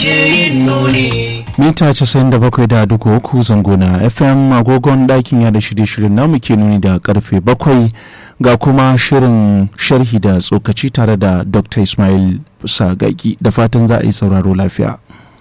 yin nuni. mita 97.3 zango na fm agogon ɗakin yada shirye-shiryen namu ke nuni da karfe bakwai ga kuma shirin sharhi da tsokaci tare da dr ismail sagaki da fatan za a yi sauraro lafiya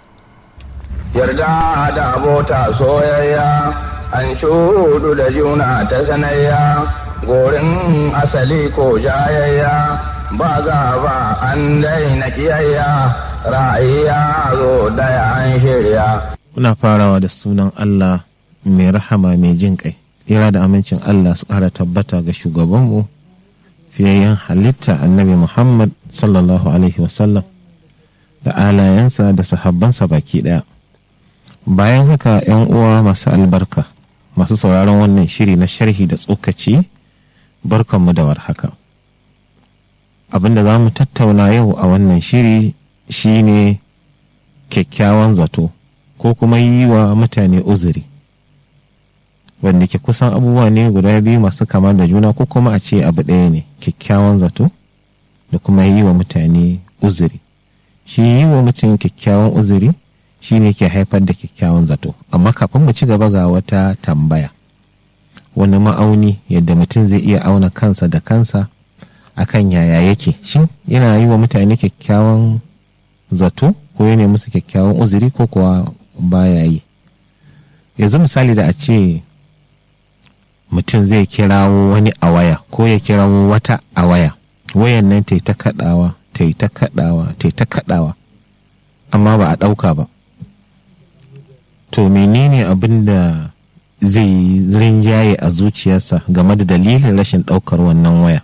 yarda da abota soyayya an shudu da juna ta sanayya gorin asali ko jayayya ba ba an daina kiyayya ra'ayya zo daya an shirya Muna farawa da sunan Allah mai rahama mai jin kai. Tsira da amincin Allah su ƙara tabbata ga shugabanmu fiyayyen halitta annabi Muhammad sallallahu Alaihi wasallam da alayensa da sahabbansa baki ɗaya. Bayan haka ‘yan uwa masu albarka masu sauraron wannan shiri na sharhi da tsokaci barkanmu da warhaka. Abinda za mu tattauna yau a wannan shiri shine kyakkyawan zato. ko kuma yi wa mutane uzuri wanda ke kusan abubuwa ne guda biyu masu kama da juna ko kuma a ce abu ɗaya ne kyakkyawan zato da kuma yi wa mutane uzuri shi yi wa mutum kyakkyawan uzuri shi ne ke haifar da kyakkyawan zato amma kafin mu ci gaba ga wata tambaya wani ma'auni yadda mutum zai iya auna kansa da kansa akan yaya yake shin yana yi wa mutane kyakkyawan zato ko yana musu kyakkyawan uzuri ko kuwa baya yi yanzu misali da a ce mutum zai kirawo wani a waya ko ya kirawo wata a waya wayan nan ta yi ta kaɗawa ta yi ta kaɗawa ta yi ta kaɗawa amma ba a ɗauka ba to menene abin da zai rinjaye a zuciyarsa game da dalilin rashin ɗaukar wannan waya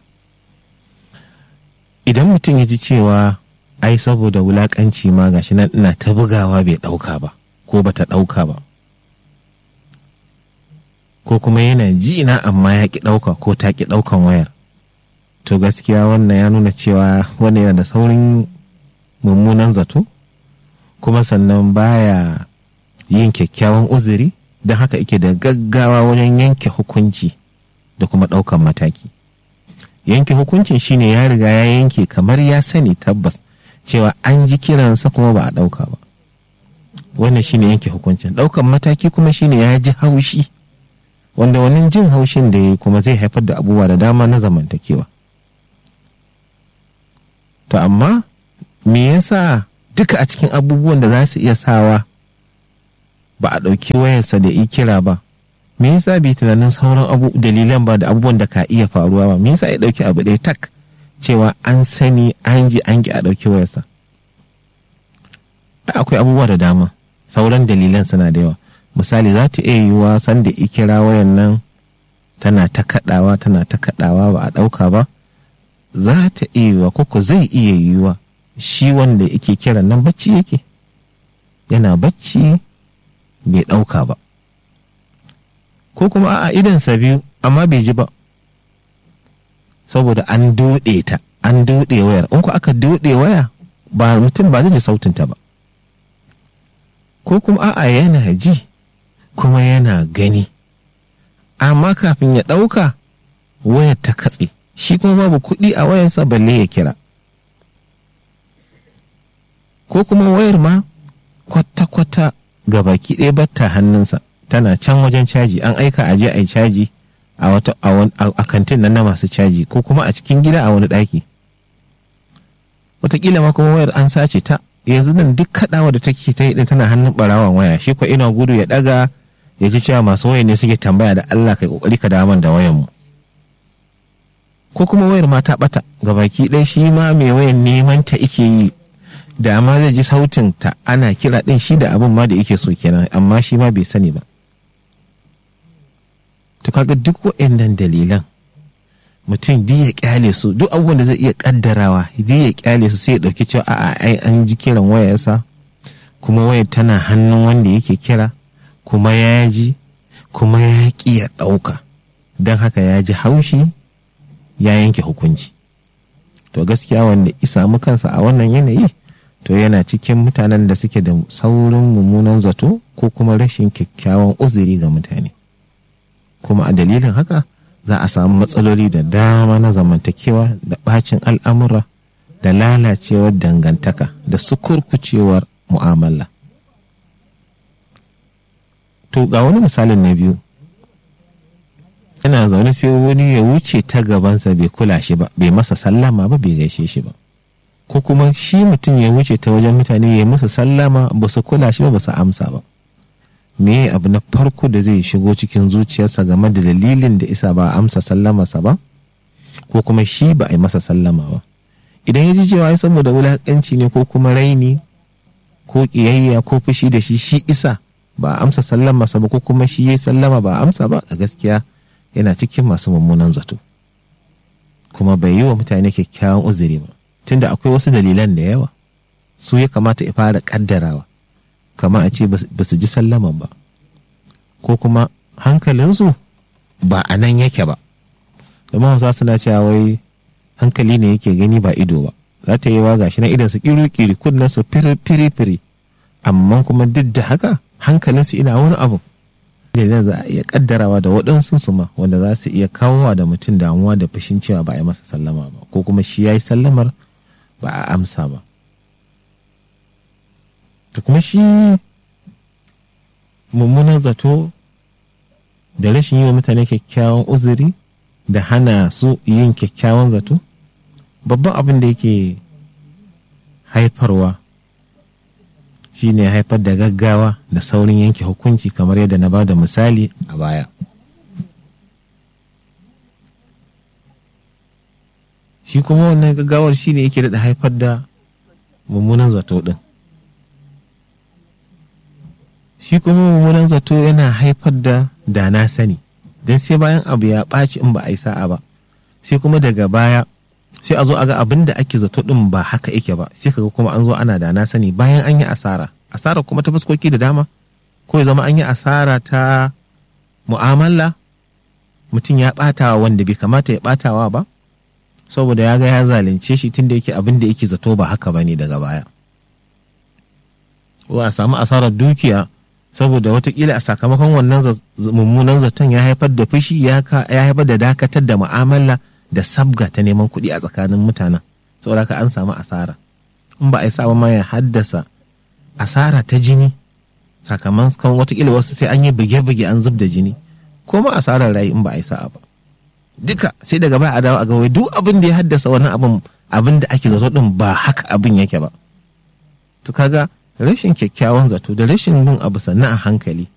idan mutum ya ji cewa ai saboda wulakanci ma gashi nan ina ta bugawa bai ɗauka ba ko bata ɗauka ba ko kuma yana ji na amma ya ki ɗauka ko ta ki ɗaukan wayar to gaskiya wannan ya nuna cewa wannan yana da saurin mummunan zato kuma sannan baya yin kyakkyawan uzuri don haka ike da gaggawa wajen yanke hukunci da kuma ɗaukan mataki yanke hukuncin shine ya riga ya yanke kamar ya sani tabbas cewa an ji kiransa kuma ba a ɗauka ba wannan shine yanke hukuncin ɗaukan mataki kuma shine ya ji haushi wanda wannan jin haushin da ya yi kuma zai haifar da abubuwa da dama na zamantakewa to amma me yasa duka a cikin abubuwan da za su iya sawa ba a ɗauki wayarsa da kira ba me yasa bai tunanin sauran abu dalilan ba da abubuwan da ka iya faruwa ba me yasa ya ɗauki abu ɗaya tak cewa an sani an ji an ki a ɗauki wayarsa akwai abubuwa da dama sauran dalilan suna da yawa misali za ta iya yiwuwa sanda ikira wayan nan tana ta kaɗawa tana ta kaɗawa ba a ɗauka ba za ta iya yiwuwa koko zai iya yiwuwa shi wanda yake kiran nan bacci yake yana bacci bai ɗauka ba ko kuma a idansa biyu amma bai ji ba saboda an doɗe ta an doɗe wayar in ku aka doɗe waya ba mutum ba zai ji sautinta ba ko kuma a'a yana ji kuma yana gani amma kafin ya ɗauka wayar ta katse shi kuma babu kuɗi a wayarsa balle ya kira ko kuma wayar ma kwata-kwata ga baki ɗaya batta hannunsa tana can wajen caji an aika a je a yi caji a wata a kantin nan na masu caji ko kuma a cikin gida a wani ɗaki wataƙila ma kuma wayar an sace ta yanzu nan duk kaɗawa da take ta yi tana hannun ɓarawan waya shi ko ina gudu ya ɗaga ya ji cewa masu waya ne suke tambaya da Allah kai kokari ka daman da wayan mu ko kuma wayar ma ta ɓata ga baki ɗaya shi ma mai wayan neman ta ike yi da ma zai ji sautin ta ana kira ɗin shi da abin ma da yake so kenan amma shi ma bai sani ba to kaga duk waɗannan dalilan mutum duk ya kyale su duk abubuwan da zai iya kaddarawa duk ya kyale su sai ya ɗauki cewa a'a ai an ji kiran wayarsa kuma wayar tana hannun wanda yake kira kuma ya ji kuma ya ƙi ya ɗauka don haka ya ji haushi ya yanke hukunci to gaskiya wanda isa samu kansa a wannan yanayi to yana cikin mutanen da suke da saurin mummunan zato ko kuma rashin kyakkyawan uzuri ga mutane kuma a dalilin haka za a samu matsaloli da dama na zamantakewa da bacin al'amura da lalacewar dangantaka da sukurkucewar mu'amala to ga wani misalin na biyu yana zaune sai wani ya wuce ta gabansa bai kula shi ba bai masa sallama ba bai gaishe shi ba ko kuma shi mutum ya wuce ta wajen mutane ya musu sallama ba su kula shi ba ba su amsa ba me abu na farko da zai shigo cikin zuciyarsa game da dalilin da isa ba amsa sallamarsa ba ko kuma shi ba a yi masa sallama ba idan ya ji cewa ya saboda wulaƙanci ne ko kuma raini ko ƙiyayya ko fushi da shi shi isa ba a amsa sallamarsa ba ko kuma shi ya sallama ba a amsa ba a gaskiya yana cikin masu mummunan zato kuma bai yi wa mutane kyakkyawan uzuri ba tunda akwai wasu dalilan da yawa su ya kamata ya fara kaddarawa kama a ce ba su ji sallaman ba ko kuma hankalinsu ba a nan yake ba domin hausa suna cewa wai hankali ne yake gani ba ido ba za ta yi wa gashi na idan su kiri-kiri kunnen su firi-firi amma kuma duk da haka hankalinsu ina wani abu da za a iya kaddarawa da waɗansu su ma wanda za su iya kawowa da mutum damuwa da fushin cewa ba a yi masa sallama ba ko kuma shi ya yi sallamar ba a amsa ba da kuma shi mummunan zato da rashin yi wa mutane kyakkyawan uzuri da hana su yin kyakkyawan zato babban abin da yake haifarwa shi ne haifar da gaggawa da saurin yanke hukunci kamar yadda na ba da misali a baya shi kuma wannan gaggawar shi ne yake daɗa haifar da mummunan zato ɗin shi kuma mummunan zato yana haifar da da na sani don sai bayan abu ya ɓaci in ba a yi sa'a ba sai kuma daga baya sai a zo a ga abin da ake zato ɗin ba haka yake ba sai kaga kuma an zo ana da na sani bayan an yi asara asara kuma ta fuskoki da dama ko ya zama an yi asara ta mu'amala mutum ya ɓatawa wanda bai kamata ya ɓatawa ba saboda ya ga ya zalunce shi tunda yake abin da yake zato ba haka ba ne daga baya ko a samu asarar dukiya saboda watakila a sakamakon wannan mummunan zaton ya haifar da fushi ya haifar da dakatar da mu'amala da sabga ta neman kuɗi a tsakanin mutanen saboda haka an samu asara in ba a yi sa ma ya haddasa asara ta jini sakamakon watakila wasu sai an yi buge-buge an zub da jini ko ma asarar rai in ba a yi sa'a ba duka sai daga baya a dawo a ga wai duk abin da ya haddasa wannan abin abin da ake zato din ba haka abin yake ba to kaga rashin kyakkyawan zato da rashin bin abu sannan a hankali